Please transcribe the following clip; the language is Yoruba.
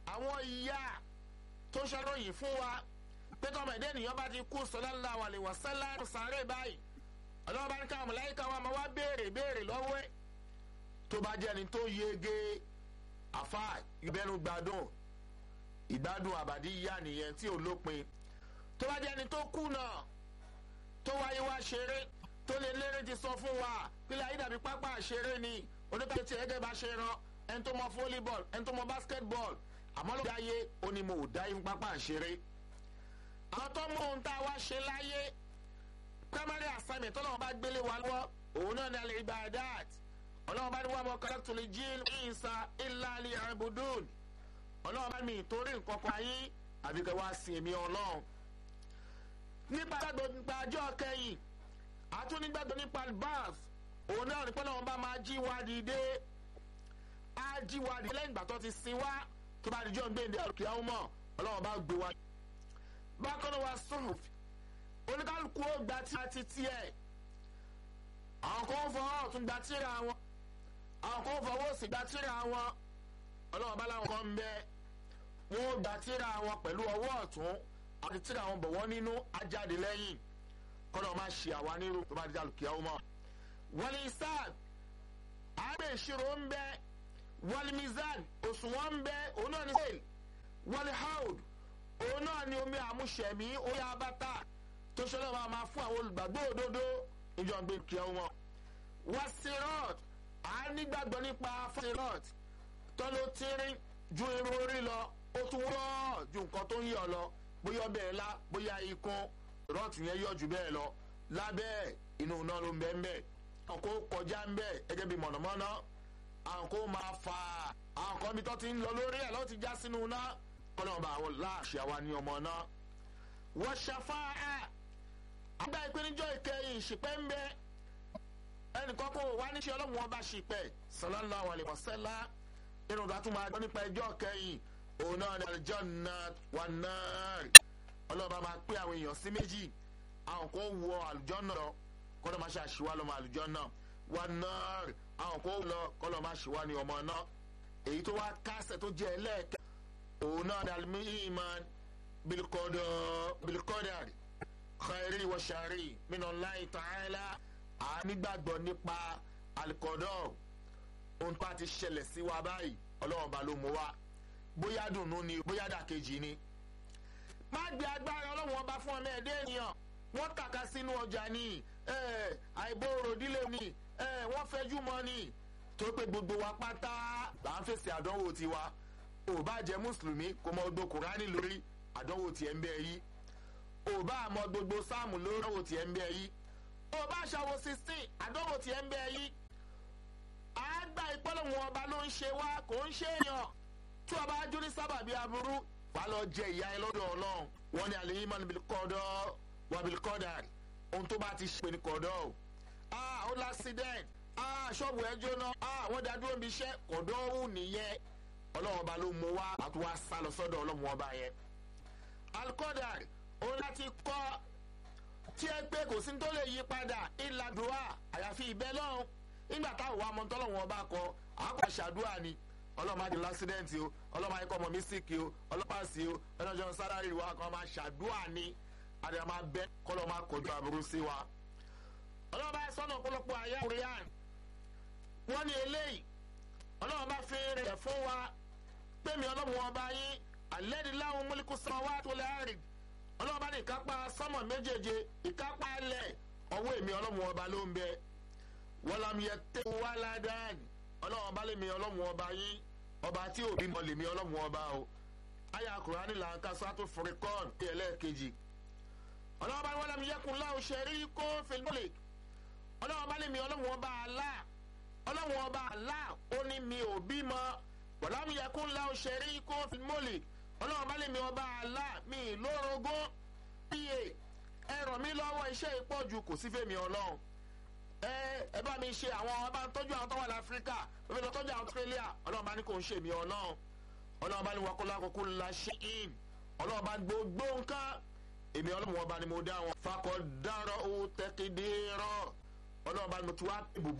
àwọn ìyá tó ṣàròyìn fún wa pé tọmọ ẹ̀dẹ́ ènìyàn bá ti kú sallallahu alaihi wasallam sáré báyìí ọlọ́wọ́ bá ní káwọn mọ̀láyíká wa máa wá béèrè béèrè lọ́wọ́ ẹ̀ tó bá jẹ́ ẹni tó yege àfa ìbẹ́nu gbádùn ìgbádùn àbàdí yá nìyẹn tí ò lópin tó bá jẹ́ ẹni tó kùnà tó wáyé wá ṣeré tó lè lérè ti sọ fún wa pílẹ̀ ayé dàbí pápá àṣeré ni oníkàtí tí ẹgẹ́ bá ṣe ran ẹni tó mọ volleyball ẹni tó mọ basketball àmọ́ ló dáyé ó ní mo ò dáyé fún pápá àṣeré àwọn tó mú ohun tá a wá ṣe láyé primary assignment ọlọ́run bá gbélé wa lọ́wọ́ òun náà ní alẹ́ ibadat ọlọ́run bá ní wàá mọ kọ́lẹ́tù lè jí ìsà ìlàlẹ̀ àbùdùn ọlọ́run bá mi ìtorí nǹkan kan ayé àbíkẹ́ wá sí èmi ọlọ́run nípa gbàgbọ́ nípa ọjọ́ kẹyìn àtúnigbàgbọ́ nípa bath òun náà ní pẹ́lú àwọn bá máa jí wa dìde á jí wa dìde lẹ́yìn ìgbà tó ti sin wá tó bá dijọ́ ń gbé ìdí àlùkí àwọn mọ̀ ọlọ́run bá gbé wa. bákan náà wá sọ̀rọ̀ oníkálukú ó gba tí a ti tiẹ̀ àwọn kan ń fọwọ́ ọ̀tún gba tíra wọn àwọn kan ń fọwọ́ òsì gba tíra wọn ọlọ́run bá láwọn kan ń bẹ wọn ó gba tíra wọn pẹ̀lú ọwọ́ ọ̀tún àti tíra wọn bọ̀ wọ́n nínú ajáde lẹ́yìn kọ́nà máa ṣe àwa nírú tó bá di àlùkí àwọn mọ̀ wọlé isaac àgbẹ̀ ìṣirò ń bẹ wọlé mizan òṣùwọ̀n ń bẹ òun náà ní sèl wọlé haud òun náà ní omi àmúṣẹ̀mí orí abata tó ṣẹlẹ̀ máa máa fún àwọn olùgbàgbọ́ òdodo ìjọ ń gbé kí ọ wọn. wá sirot à nígbàgbọ́ nípa sirot tó ló tírín ju irun orí lọ ó tún wọ́ ju nǹkan tó ń yọ̀ lọ bóyá ọbẹ̀ ńlá bóyá ikún rọ́ọ̀tù yẹn yọ̀ jù bẹ́ẹ̀ lọ lábẹ́ inú iná ló ń bẹ́ ń bẹ́ẹ̀ àwọn kò kọjá ń bẹ́ẹ̀ gẹ́gẹ́ bí mọ̀nàmọ́ná àwọn kò máa fà á àwọn kan bí tó ti ń lọ lórí ẹ̀ lọ́ọ́ ti já sínú iná ọlọ́ọ̀bà àwọn láàṣì àwa ní ọmọ náà wọ́n ṣàfáà àgbà ìpéníjọ́ ìkẹyìn ìṣìpẹ́ ń bẹ ẹnìkan kó wá níṣẹ́ ọlọ́run ọba ṣìpẹ́ sallallahu alaihi wasallam nínú ìgbà tó máa gbọ́ nípa ẹjọ́ kẹyìn òun náà ní aljanna wan nar ọlọ́ba máa pé àwọn èèyàn sí méjì àwọn kò wọ àlùjọ́nà lọ kọ́lọ́ máa ṣe àṣìwá lọ́mọ àlùjọ́nà wan nar àwọn kò lọ kọ́lọ́ máa ṣìwá ní ọmọ náà èyí tó wá kásẹ̀ tó jẹ́ ẹlẹ́ẹ̀kẹ́ òun náà ní al-iman bil-qadar khairi wa shari minallahi ta'ala a nígbàgbọ́ nípa alikọ́dọ̀ ohun tó a ti ṣẹlẹ̀ sí wa báyìí ọlọ́run ba ló mú wa bóyá dùnú ni bóyá dàkejì ni. má gbé agbára ọlọ́run ọba fún ọmọ ẹ̀dẹ́ ènìyàn wọ́n kàkà sínú ọjà ni àìbòrò dílé ni wọ́n fẹ́jú mọ́ ni tó pé gbogbo wa pátá là ń fèsì àdánwò tiwa ò bá jẹ́ mùsùlùmí kò mọ gbogbo kùránì lórí àdánwò tiẹ̀ ń bẹ yìí ò bá mọ gbogbo sáàmù lórí àdánwò tiẹ̀ ń bẹ yìí ò bá ṣàwò sixteen àdánwò tiẹ̀ ń bẹ yìí àgbà ìpọ́lọ̀wọ̀n ọba ló ń ṣe wá kò ń ṣe èèyàn tí ọba ajú ní sábàbí aburú wà lọ jẹ ìyá ẹ lọ́dọ̀ ọlọ́run wọn ni àlè yìí níbi kọ́dọ̀ wà bí kọ́dà ohun tó bá ti ṣe ní kọ́dọ̀ o ah ó l'accident ah ṣọ́ọ̀bù ẹ jóná ah wọ́n dá dúró níbi iṣẹ́ kọ́dọ̀ ọ̀hún nìyẹn ọlọ́run ọba ló mú wá àti wá sá lọ sọ́dọ̀ ọlọ́run ọba yẹn alikọ́dà òun láti kọ́ tí ẹ pé kò sí tó lè yí padà ìlàdùá àyàfi ìbẹ́ lọ́run nígbà táwọn wa mọ tọ́lọ́wọ́n ọba kọ àákọ́ ṣàdúrà ni ọlọ́mọ àti lásídẹ́ǹtì o ọlọ́mọ ayé kọ́ ọmọ mi síkì o ọlọ́pàá sí o ẹnìjọ́ sálárì wa kan máa ṣàdúrà ni àdìyà máa bẹ kọ́lọ́ máa kọjú àbúrú sí wa. ọlọ́mọ bá sọ́nà ọ̀pọ̀lọpọ̀ àyà korean wọ́n ní eléyìí ọlọ́mọ bá fi rẹ̀ fún wa pèmí ọlọ́mọ ọba yín àlẹ́dìláwọn múlíkù sọ́mọ wá tó lẹ́rìn ọlọ́mọ bá ní ìkápá sọ́mọ méjèèje ìkápá lẹ̀ ọwọ́ èmi ọlọ́mọ ọba ló ń bẹ wọ́lámi yẹ tẹ́ wàládàn ọlọ́wọ́n bá lè mi ọlọ́wọ́n ọba yín ọba tí òbí mọ lè mi ọlọ́wọ́n ọba o àyà kùránì là ń ka sátó fúrikọ́ọ̀n ní ẹlẹ́ẹ̀kejì ọlọ́wọ́n bá ní wọ́lámi yẹkùn láwù ṣẹ̀rí kó fìlmọ́lẹ̀ ọlọ́wọ́n bá lè mi ọlọ́wọ́n ọba àlá ọlọ́wọ́n ọba àlá ó ní mi ò bímọ wọ́lámi yẹkùn láwù ṣẹ̀rí kó fìlmọ́lẹ̀ ọlọ́wọ́n bá lè mi ọba àlá mi lórogún iye ẹ ràn mí lọ́wọ́ iṣẹ́ ìpọ́jù kò sí fèmí ọlọ́run ẹ ẹ bá mi ṣe àwọn ọba tọ́jú àwọn tó wà láfíríkà ó fi lọ tọ́jú àwọn australia ọlọ́run bá ní kò ń ṣe mí ọlọ́run ọlọ́run bá ní wọ́n kó lákòókò ńlá ṣe in ọlọ́run bá gbogbo nǹkan èmi ọlọ́run wọn bá ní mo dá wọn fakọ̀ dárọ̀ ó tẹ́kídé rọ̀ ọlọ́run bá ní mo ti wá ibùbù.